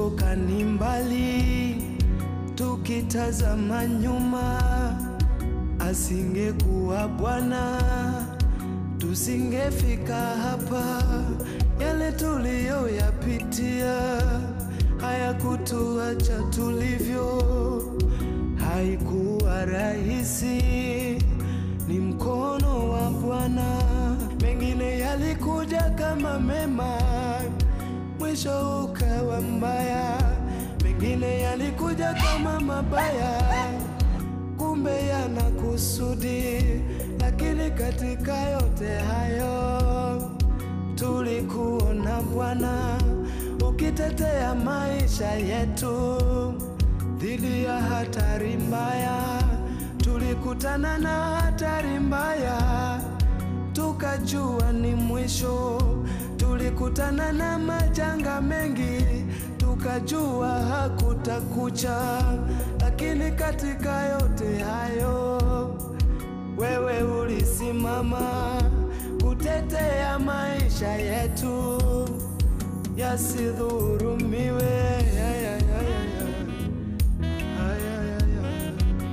tumetoka ni mbali, tukitazama nyuma, asingekuwa Bwana tusingefika hapa. Yale tuliyoyapitia hayakutuacha tulivyo, haikuwa rahisi, ni mkono wa Bwana. Mengine yalikuja kama mema, mwisho ukawa mbaya. Mengine yalikuja kama mabaya, kumbe yana kusudi. Lakini katika yote hayo tulikuona Bwana ukitetea maisha yetu dhidi ya hatari mbaya. Tulikutana na hatari mbaya, tukajua ni mwisho. Tulikutana na majanga mengi, tukajua hakutakucha. Lakini katika yote hayo wewe ulisimama kutetea maisha yetu yasidhurumiwe. Ya, ya, ya, ya, ya. Ay, ay, ay, ay.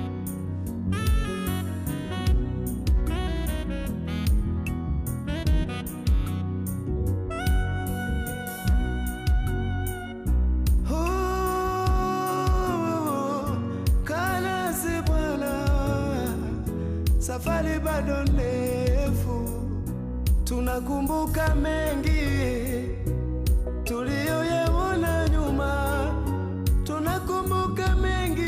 Oh, kanasi Bwana, safari bado ndefu, tunakumbuka mengi tuliyoyaona nyuma, tunakumbuka mengi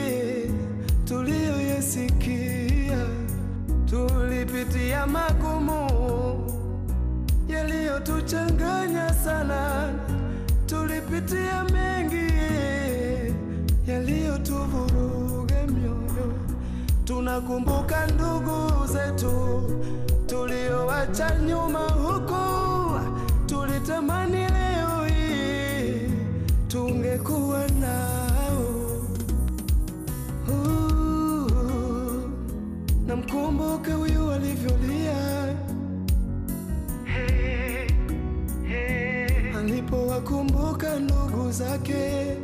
tuliyoyasikia, tulipitia magumu yaliyotuchanganya sana, tulipitia mengi yaliyotuvuruga mioyo. Tunakumbuka ndugu zetu tuliowacha nyuma huku, tulitamani leo hii tungekuwa nao. Uh, Namkumbuka huyu alivyolia alipowakumbuka ndugu zake,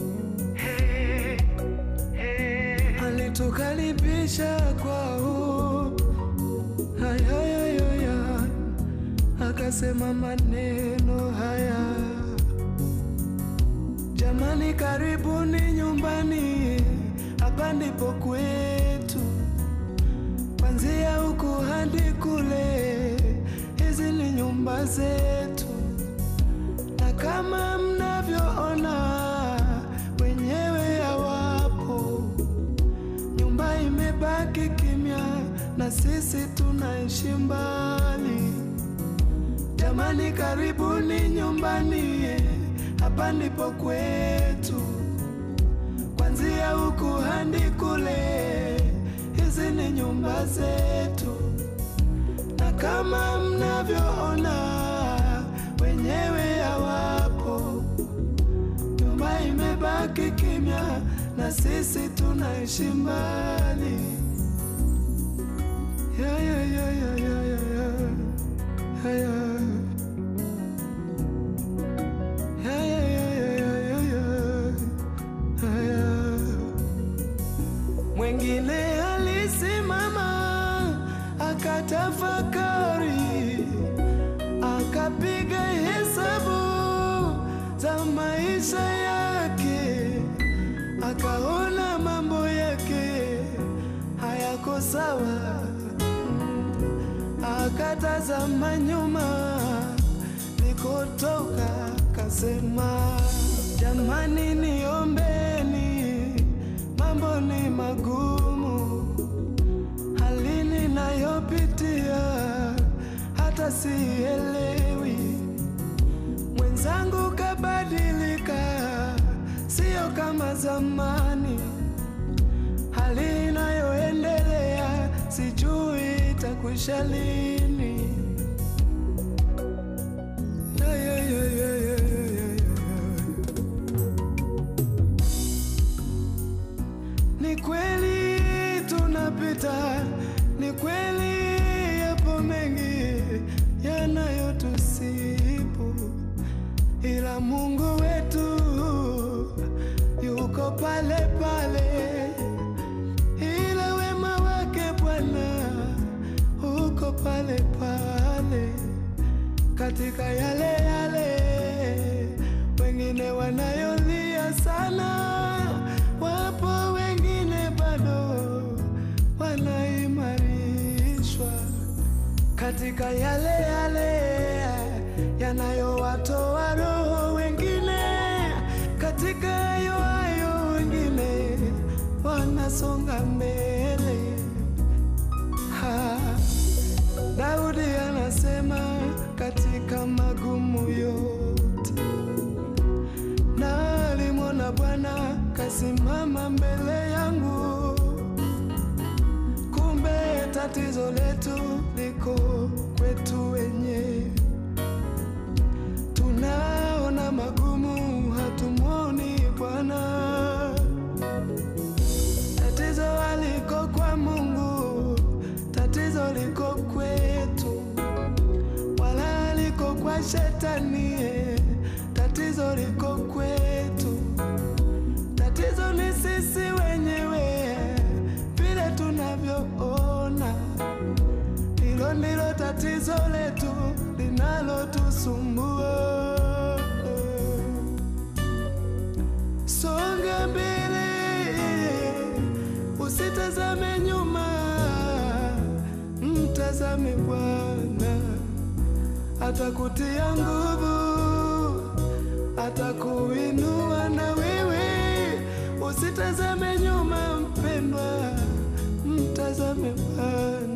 alitukaribisha kwao, hayayayaya, akasema maneno haya, jamani, karibuni nyumbani, hapa ndipo kwetu, kwanzia huku hadi kule, hizi ni nyumba zetu na kama mnavyoona wenyewe hawapo, nyumba imebaki kimya na sisi tunaishi mbali. Jamani, karibuni nyumbani, hapa ndipo kwetu, kwanzia huku hadi kule, hizi ni nyumba zetu na kama mnavyoona wenyewe hawapo, nyumba imebaki kimya na sisi tunaishi mbali. Ya, ya, ya, ya, ya, ya, ya. Ya, ya. Ya, ya, ya, ya, ya, ya, ya. Ya, ya. Mwengine alisimama akatafakari, akapiga hesabu za maisha yake, akaona mambo yake hayako sawa, akatazama nyuma nikotoka, kasema jamani, niombeni, mambo ni magumu hali ninayopitia hata sielewi. Mwenzangu kabadilika, sio kama zamani. Hali inayoendelea sijui itakwisha lini. Ya, ya, ya, ya, ya, ya, ya, ya. Ni kweli tunapita, ni kweli yapo mengi yanayotusibu, ila Mungu wetu yuko pale pale, ila wema wake Bwana uko pale pale katika yale yale wengine wanayolia sana, wapo wengine bado wanaimarishwa katika yale yale yanayowatoa roho wengine, katika hayo hayo wengine wanasonga mbele. Ha, Daudi anasema katika magumu yote na alimwona Bwana kasimama mbele yangu. Kumbe tatizo letu liko kwetu wenyewe, tunaona magumu, hatumwoni Bwana. Tatizo haliko kwa Mungu, tatizo liko kwetu, wala haliko kwa shetani, eh, tatizo liko kwetu. Tatizo ni sisi wenyewe, vile tunavyoona. Hilo ndilo tatizo letu linalotusumbua. Songa mbele, usitazame nyuma, mtazame Bwana, atakutia nguvu, atakuinua na wewe. Usitazame nyuma mpendwa, mtazame Bwana.